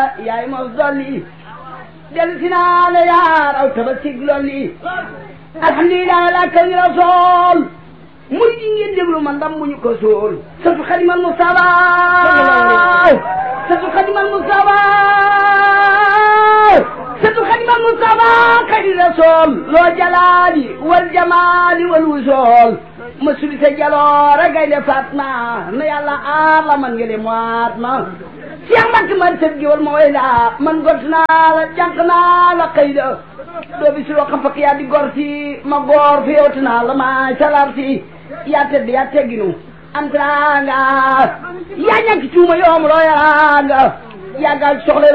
yaay mos dolli del si naa la yaar aw tabasig lolli alhamdulilah la kañ rasool murid yi ngeen déglu man ndam muñu ko sool satu xadimal mustafa satu xadimal mustafa satu xadimal mustafa xayri rasool loo jalaali wal jamaali wal wusool ma suli sa jaloore gaynde Fatma na yàlla aar la man ngeen moit ma Cheikh Mbacke man sëb giwal ma way la man gont naa la jànq naa la xëy la doo bi si loo xam fakk yaa di gor si ma goor fi yowti naa la ma salar si yaa tedd yaa tegginu am teraanga yaa ñàkk cuuma yoom loo yaraanga yaa gaal soxla